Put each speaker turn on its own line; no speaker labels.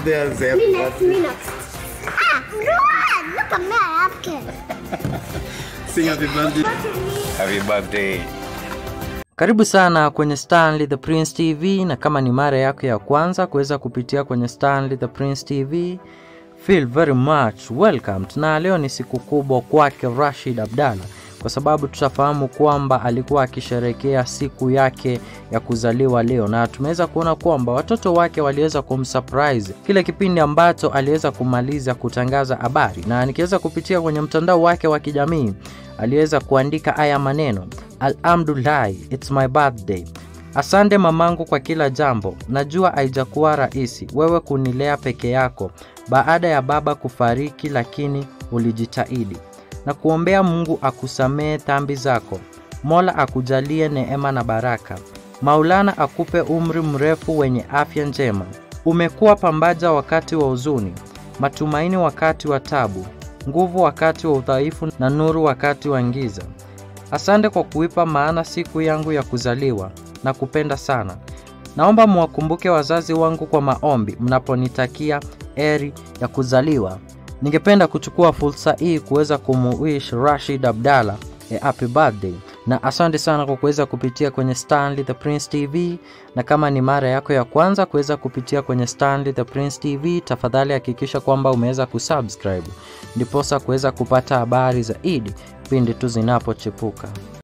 there, say
Me
happy
next,
birthday.
me next. Ah, Rohan, look at me, I have kids.
Sing happy birthday.
Look at me.
Happy birthday.
Karibu sana kwenye Stanley the Prince TV, na kama ni mara yako ya kwanza kuweza kupitia kwenye Stanley the Prince TV, feel very much welcome. Na leo ni siku kubwa kwake Rashid Abdalla, kwa sababu tutafahamu kwamba alikuwa akisherehekea siku yake ya kuzaliwa leo, na tumeweza kuona kwamba watoto wake waliweza kumsurprise kile kipindi ambacho aliweza kumaliza kutangaza habari, na nikiweza kupitia kwenye mtandao wake wa kijamii aliweza kuandika haya maneno Alhamdulillahi, it's my birthday. Asante mamangu kwa kila jambo. Najua haijakuwa rahisi wewe kunilea peke yako baada ya baba kufariki, lakini ulijitahidi na kuombea Mungu akusamehe dhambi zako. Mola akujalie neema na baraka. Maulana akupe umri mrefu wenye afya njema. Umekuwa pambaja wakati wa huzuni, matumaini wakati wa tabu, nguvu wakati wa udhaifu na nuru wakati wa giza. Asante kwa kuipa maana siku yangu ya kuzaliwa na kupenda sana. Naomba muwakumbuke wazazi wangu kwa maombi mnaponitakia heri ya kuzaliwa. Ningependa kuchukua fursa hii kuweza kumuwish Rashid Abdalla a happy birthday na asante sana kwa kuweza kupitia kwenye Stanley the Prince TV, na kama ni mara yako ya kwanza kuweza kupitia kwenye Stanley the Prince TV, tafadhali hakikisha kwamba umeweza kusubscribe ndiposa kuweza kupata habari zaidi pindi tu zinapochipuka.